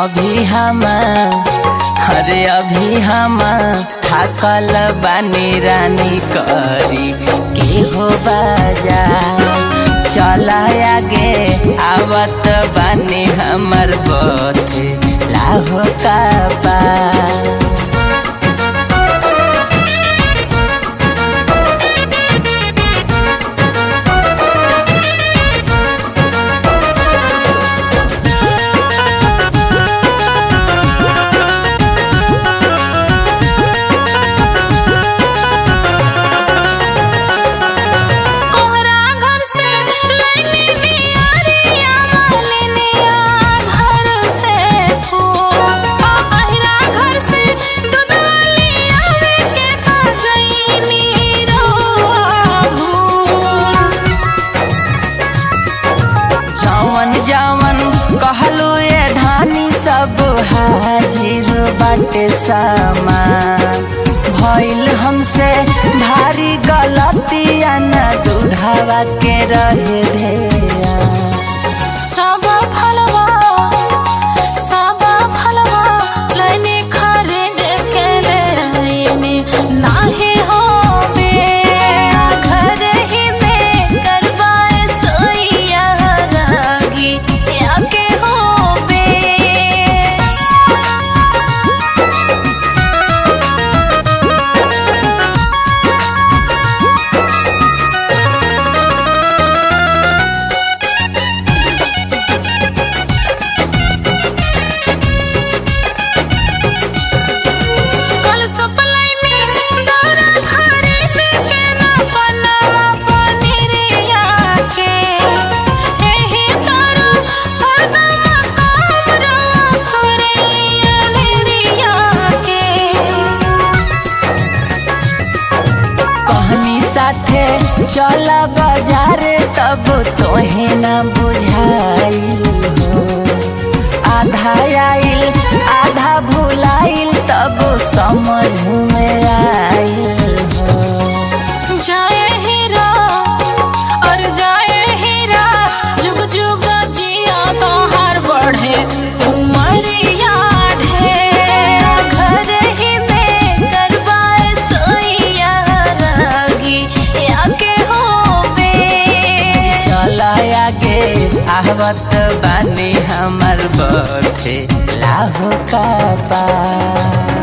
अभी हम अरे अभी हम थाकल बानी रानी करी के हो बाजा चला आगे आवत बानी हमर बथे लाहो का बा कोहरा घर से लैनी बियारिया मालिनिया घर से फूल अहिरा घर से दुधवाली आवे के का गईनी रोआ भूल जवन जवन कहलू ये धानी सब हाजिर बाटे सामान भइल हमसे भारी गलतिया न दूधावा के रहे ढेरा सब फलवा सब फलवा लैनी खरीद के लैनी नाही हो बे घर ही में करवाए सोइया रागी या के हो बे कल सपलाइनी दौरा खरीद के ना बनवा पनीरिया के एही तोरो हरदम काम रवा करिया मेरिया के कहनी साथे चला बाजार तब तोहे न बुझाइल हो आधा आइल आधा भुलाइल तब समझ में आइल हो जाए हीरा और जाए हीरा जुग जुग जिया तो हर बढ़े उमरिया ढेर घर ही में करवाए सोइया रागी या के हो बे चला आगे आवत बानी हमर बथे लाहो का पा